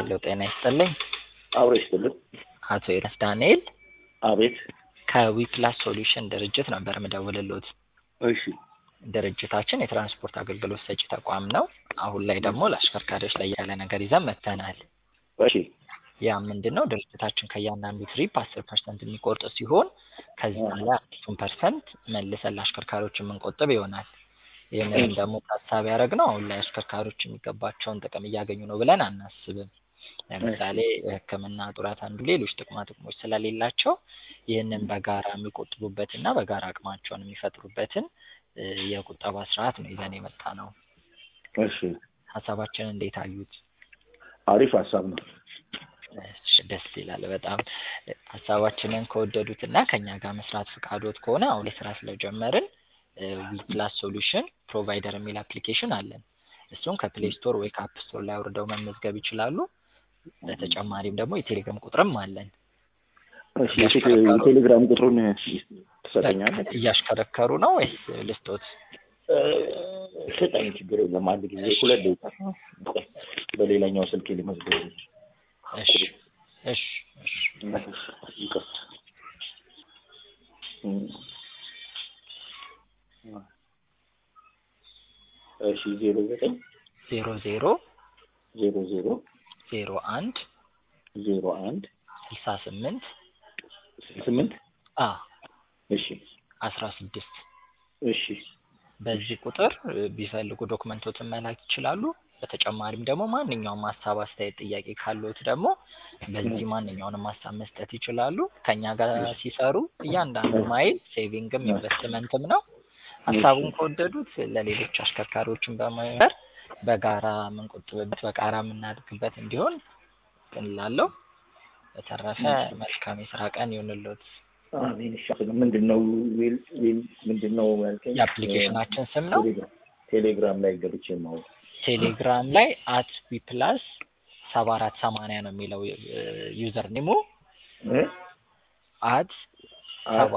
ሄሎ ጤና ይስጥልኝ። አብሮ ይስጥልን። አቶ ኤልያስ ዳንኤል አቤት። ከዊፕላስ ሶሉሽን ድርጅት ነበር ምደውልሎት። እሺ ድርጅታችን የትራንስፖርት አገልግሎት ሰጪ ተቋም ነው። አሁን ላይ ደግሞ ለአሽከርካሪዎች ላይ ያለ ነገር ይዘን መጥተናል። እሺ ያ ምንድን ነው? ድርጅታችን ከእያንዳንዱ ትሪፕ አስር ፐርሰንት የሚቆርጥ ሲሆን ከዚህ ላይ አምስቱን ፐርሰንት መልሰን ለአሽከርካሪዎች የምንቆጥብ ይሆናል። ይህንንም ደግሞ ታሳቢ ያደረግነው አሁን ላይ አሽከርካሪዎች የሚገባቸውን ጥቅም እያገኙ ነው ብለን አናስብም። ለምሳሌ የሕክምና ጡረት አንዱ ሌሎች ጥቅማ ጥቅሞች ስለሌላቸው ይህንን በጋራ የሚቆጥቡበት እና በጋራ አቅማቸውን የሚፈጥሩበትን እ የቁጠባ ስርዓት ነው ይዘን የመጣ ነው። እሺ ሀሳባችንን እንዴት አዩት? አሪፍ ሀሳብ ነው። እሺ፣ ደስ ይላል በጣም ሀሳባችንን ከወደዱት እና ከኛ ጋር መስራት ፍቃዶት ከሆነ አሁን ላይ ስራ ስለጀመርን ዊፕላስ ሶሉሽን ፕሮቫይደር የሚል አፕሊኬሽን አለን። እሱን ከፕሌይ ስቶር ወይ ከአፕ ስቶር ላይ አውርደው መመዝገብ ይችላሉ። በተጨማሪም ደግሞ የቴሌግራም ቁጥርም አለን። እሺ የቴሌ- የቴሌግራም ቁጥሩን ትሰጠኛለህ? እያሽከረከሩ ነው ወይስ ልስጦት? እ፣ ስጠኝ፣ ችግር የለም። አንድ ጊዜ ሁለት ደቂቃ ቆይ፣ በሌላኛው ስልክ ሊመዝገብ እሺ እሺ እሺ ይቅርታ። እም። እሺ ዜሮ ዘጠኝ ዜሮ ዜሮ ዜሮ ዜሮ ዜሮ አንድ ዜሮ አንድ ስልሳ ስምንት ስምንት አ እሺ አስራ ስድስት እሺ በዚህ ቁጥር እ ቢፈልጉ ዶክመንቶትን መላክ ይችላሉ። በተጨማሪም ደግሞ ማንኛውም ሀሳብ፣ አስተያየት፣ ጥያቄ ካለዎት ደግሞ በዚህ ማንኛውንም ሀሳብ መስጠት ይችላሉ። ከኛ ጋር ሲሰሩ እያንዳንዱ ማይል ሴቪንግም ኢንቨስትመንትም ነው። ሀሳቡን ከወደዱት ለሌሎች አሽከርካሪዎችን በመበር በጋራ የምንቆጥብበት በጋራ የምናድግበት እንዲሆን እንላለው። በተረፈ መልካም የስራ ቀን ይሁንልዎት። አሜን። እሺ ምንድን ነው ዊል ዊል ምንድን ነው ያልከኝ? የአፕሊኬሽናችን ስም ነው። ቴሌግራም- ቴሌግራም ላይ ገብቼ ማወቅ ቴሌግራም ላይ አት ቢፕላስ ሰባ አራት ሰማንያ ነው የሚለው ዩዘር ኒሙ እ? አት ሰባ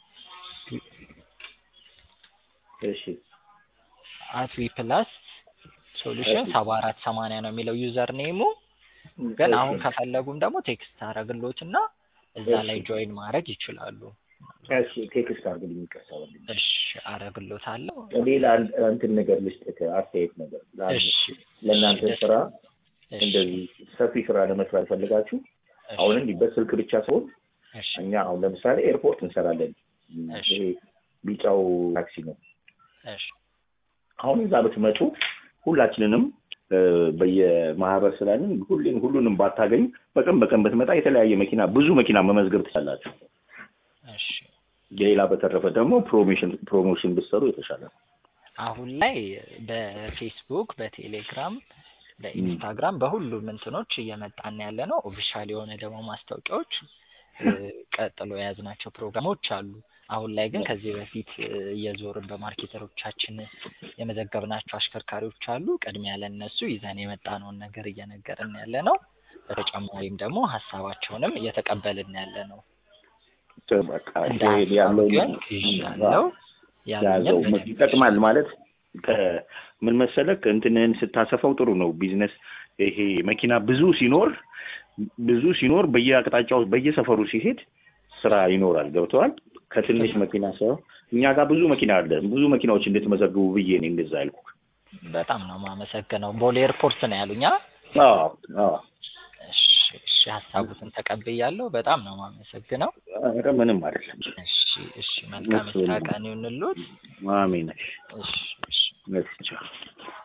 እሺ አት ዊፕላስ ሶሉሽን ሰባ አራት ሰማንያ ነው የሚለው ዩዘር ኔሙ። ግን አሁን ከፈለጉም ደግሞ ቴክስት አረግሎትና እዛ ላይ ጆይን ማድረግ ይችላሉ። እሺ ቴክስት አድርግልኝ ይቀሳል። እሺ አረግሎታለሁ። ሌላ አንድ እንትን ነገር ልስጥህ፣ አስተያየት ነገር ለአንድ- እሺ ለእናንተ እሺ፣ ስራ እሺ፣ እንደዚህ ሰፊ ስራ ለመስራት ፈልጋችሁ እሺ፣ አሁን እንዲህ በስልክ ብቻ ሲሆን እሺ፣ እኛ አሁን ለምሳሌ ኤርፖርት እንሰራለን። እሺ። ይሄ ቢጫው ታክሲ ነው። እሺ፣ አሁን እዛ ብትመጡ ሁላችንንም እ፣ በየማህበር ስላለን ሁሌም ሁሉንም ባታገኙ በቀን በቀን ብትመጣ የተለያየ መኪና ብዙ መኪና መመዝገብ ትችላላችሁ። እሺ። ሌላ በተረፈ ደግሞ ፕሮሞሽን ፕሮሞሽን ብትሰሩ የተሻለ ነው። አሁን ላይ በፌስቡክ፣ በቴሌግራም፣ በኢንስታግራም በሁሉም እንትኖች እየመጣን ያለ ነው። ኦፊሻል የሆነ ደግሞ ማስታወቂያዎች እ፣ ቀጥሎ የያዝናቸው ፕሮግራሞች አሉ። አሁን ላይ ግን ከዚህ በፊት እ፣ እየዞርን በማርኬተሮቻችን የመዘገብናቸው አሽከርካሪዎች አሉ። ቅድሚያ ለእነሱ ይዘን የመጣነውን ነገር እየነገርን ያለ ነው። በተጨማሪም ደግሞ ሀሳባቸውንም እየተቀበልን ያለ ነው። በቃ እንደ ይሄ ሀሳብ ያለው ግን ይዣለሁ ያዘው ያሉኝን ይጠቅማል ማለት ከምን መሰለህ እንትንህን ስታሰፋው ጥሩ ነው። ቢዝነስ ይሄ መኪና ብዙ ሲኖር ብዙ ሲኖር በየአቅጣጫው በየሰፈሩ ሲሄድ ስራ ይኖራል። ገብተዋል። ከትንሽ መኪና ሳይሆን እኛ ጋር ብዙ መኪና አለ። ብዙ መኪናዎች እንድትመዘግቡ ብዬ ነው እንደዛ ያልኩህ። በጣም ነው የማመሰግነው። ቦሌ ኤርፖርት ነው ያሉኛ። አዎ አዎ። እሺ እሺ፣ ሀሳቡትን ተቀብያለሁ። በጣም ነው የማመሰግነው። ኧረ ምንም አይደለም። እሺ እሺ፣ መልካም የስራ ቀን ይሁንልዎት። አሜን። እሺ እሺ። እሺ ቻው።